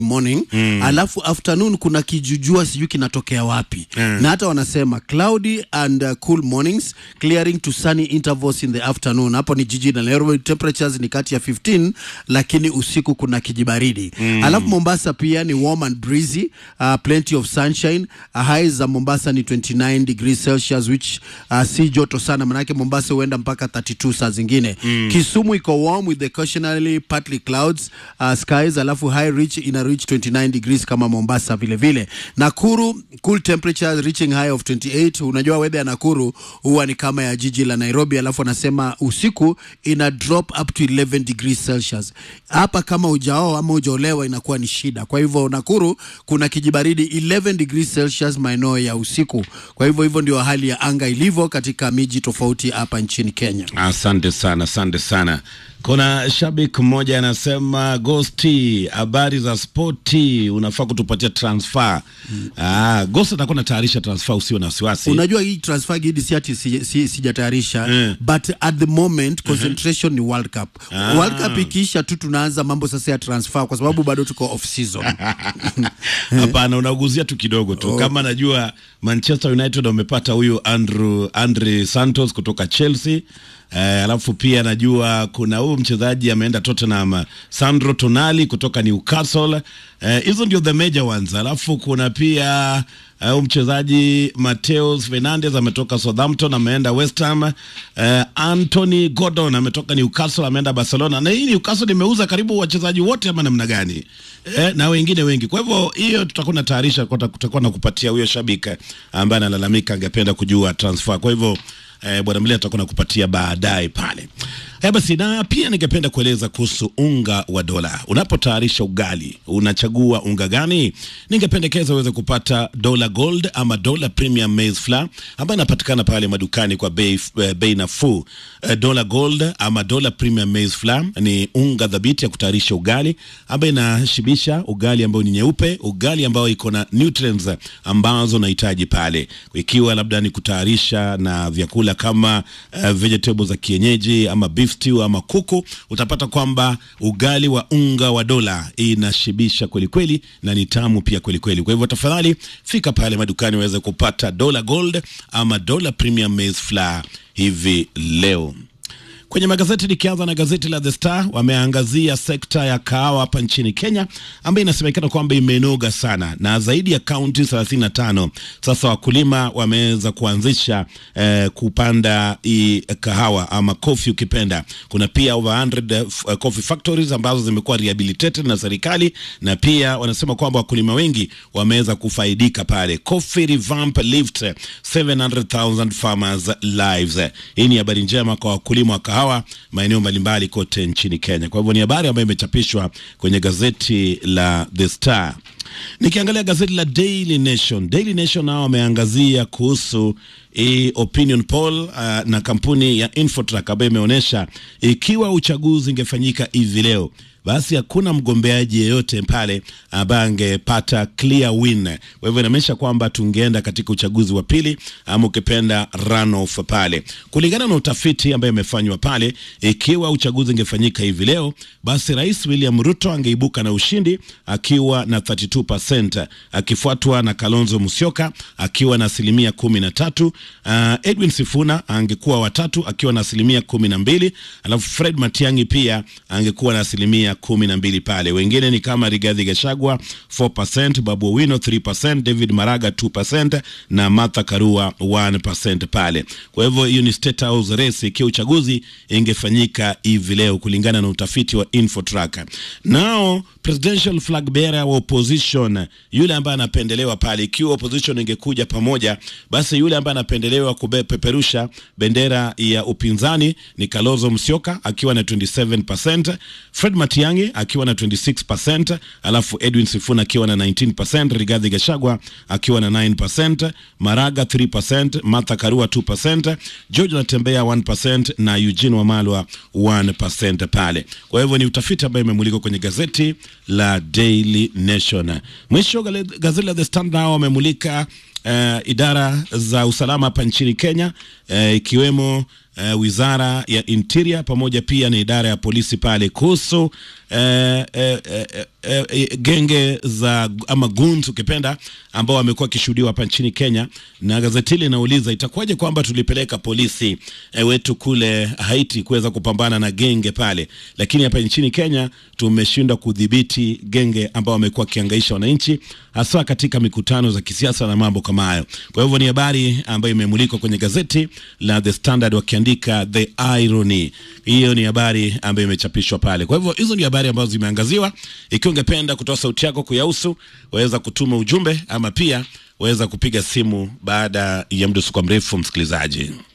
morning mm. alafu afternoon kuna kijujua sijui kinatokea wapi Mm. na hata wanasema cloudy and uh, cool mornings clearing to sunny intervals in the afternoon hapo ni jiji la Nairobi temperatures ni kati ya 15 lakini usiku kuna kijibaridi mm. alafu Mombasa pia ni warm and breezy uh, plenty of sunshine uh, highs za Mombasa ni 29 degrees Celsius which uh, si joto sana manake Mombasa huenda mpaka 32 saa zingine mm. Kisumu iko warm with the occasionally partly clouds uh, skies alafu high reach ina reach 29 degrees kama Mombasa vile vile. Nakuru cool temperatures reaching high of 28. Unajua weather ya Nakuru huwa ni kama ya jiji la Nairobi, alafu anasema usiku ina drop up to 11 degrees Celsius. Hapa kama ujaoa ama ujaolewa inakuwa ni shida. Kwa hivyo Nakuru kuna kijibaridi 11 degrees Celsius maeneo ya usiku. Kwa hivyo hivyo ndio hali ya anga ilivyo katika miji tofauti hapa nchini Kenya. Asante sana, asante sana. Kuna shabiki mmoja anasema Gosti, habari za spoti, unafaa kutupatia transfer. Ah, Gosti atakuwa natayarisha transfer, usio na wasiwasi. Unajua hii transfer gidi si ati si- si- sijatayarisha Mm. but at the moment concentration ni World Cup. Ah. World Cup ikiisha tu tunaanza mambo sasa ya transfer kwa sababu bado tuko off season. Hapana, unaguzia tu kidogo tu. Kama najua Manchester United wamepata huyu Andrew Andre Santos kutoka Chelsea. Eh, alafu pia najua kuna huyu mchezaji ameenda Tottenham Sandro Tonali kutoka Newcastle. Eh, hizo ndio the major ones. Alafu kuna pia eh, huyu mchezaji Mateus Fernandes ametoka Southampton ameenda West Ham. Eh, Anthony Gordon ametoka Newcastle ameenda Barcelona. Na hii Newcastle imeuza karibu wachezaji wote ama namna gani? Eh, na wengine wengi. Kwa hivyo hiyo tutakuwa na tayarisha kwa tutakuwa na kupatia huyo shabiki ambaye analalamika angependa kujua transfer. Kwa hivyo eh, bwana Mlia tutakuwa nakupatia baadaye pale. Eh, basi na pia ningependa kueleza kuhusu unga wa dola. Unapotayarisha ugali, unachagua unga gani? Ningependekeza uweze kupata Dola Gold ama Dola Premium Maize Flour ambayo inapatikana pale madukani kwa bei eh, bei nafuu. Eh, Dola Gold ama Dola Premium Maize Flour ni unga dhabiti ya kutayarisha ugali ambayo inashibisha ugali ambao ni nyeupe, ugali ambao iko na nutrients ambazo unahitaji pale, ikiwa labda ni kutayarisha na vyakula kama uh, vegetables za kienyeji ama beef stew ama kuku, utapata kwamba ugali wa unga wa dola inashibisha kweli kweli na ni tamu pia kweli kweli. Kwa hivyo tafadhali fika pale madukani uweze kupata Dola Gold ama Dola Premium Maize Flour hivi leo. Kwenye magazeti nikianza na gazeti la The Star, wameangazia sekta ya kahawa hapa nchini Kenya ambayo inasemekana kwamba imenoga sana na zaidi ya kaunti 35 sasa wakulima wameweza kuanzisha eh, kupanda hii kahawa ama coffee ukipenda. Kuna pia over 100 uh, coffee factories ambazo zimekuwa rehabilitated na serikali, na pia wanasema kwamba wakulima wengi wameweza kufaidika pale. Coffee revamp lift 700,000 farmers lives. Hii ni habari njema kwa wakulima wa kahawa maeneo mbalimbali kote nchini Kenya. Kwa hivyo ni habari ambayo imechapishwa kwenye gazeti la The Star. Nikiangalia gazeti la Daily Nation, Daily Nation nao wameangazia kuhusu hii opinion poll uh, na kampuni ya Infotrack ambayo imeonyesha ikiwa uchaguzi ingefanyika hivi leo basi hakuna mgombeaji yeyote pale ambaye angepata clear win. Kwa hivyo inaonyesha kwamba tungeenda katika uchaguzi wa pili ama ukipenda runoff pale, kulingana na utafiti ambaye imefanywa pale. Ikiwa uchaguzi ingefanyika hivi leo, basi Rais William Ruto angeibuka na ushindi akiwa na 32%, akifuatwa na Kalonzo Musyoka akiwa na asilimia kumi na tatu. Uh, Edwin Sifuna angekuwa watatu akiwa na asilimia kumi na mbili, alafu Fred Matiang'i pia angekuwa na asilimia kumi na mbili pale. Wengine ni kama Rigathi Gachagua 4%, Babu Owino 3%, David Maraga 2% na Martha Karua 1% pale. Kwa hivyo hiyo ni state house race ikiwa uchaguzi ingefanyika hivi leo kulingana na utafiti wa Infotrack. Nao presidential flag bearer wa opposition yule ambaye anapendelewa pale, ikiwa opposition ingekuja pamoja, basi yule ambaye anapendelewa kupeperusha bendera ya upinzani ni Kalonzo Musyoka akiwa na 27%, Fred Matiang'i akiwa na 26%, alafu Edwin Sifuna akiwa na 19%, Rigathi Gachagua akiwa na 9%, Maraga 3%, Martha Karua 2%, George Natembea 1% na Eugene Wamalwa 1% pale. Kwa hivyo ni utafiti ambayo imemulikwa kwenye gazeti la Daily Nation. Mwisho gale- gazeti la The Standard nao wamemulika uh, idara za usalama hapa nchini Kenya uh, ikiwemo uh, wizara ya interior pamoja pia na idara ya polisi pale kuhusu eh, eh, eh, eh, eh, genge za ama goons ukipenda ambao wamekuwa wakishuhudiwa hapa nchini Kenya, na gazeti hili linauliza itakuwaje kwamba tulipeleka polisi eh, wetu kule Haiti kuweza kupambana na genge pale, lakini hapa nchini Kenya tumeshindwa kudhibiti genge ambao wamekuwa wakiangaisha wananchi hasa katika mikutano za kisiasa na mambo kama hayo. Kwa hivyo ni habari ambayo imemulikwa kwenye gazeti la The Standard wakiandika the irony. Hiyo ni habari ambayo imechapishwa pale. Kwa hivyo hizo ni habari ambazo zimeangaziwa. Ikiwa ungependa kutoa sauti yako kuyahusu, waweza kutuma ujumbe ama pia waweza kupiga simu baada ya mdusuko mrefu, msikilizaji.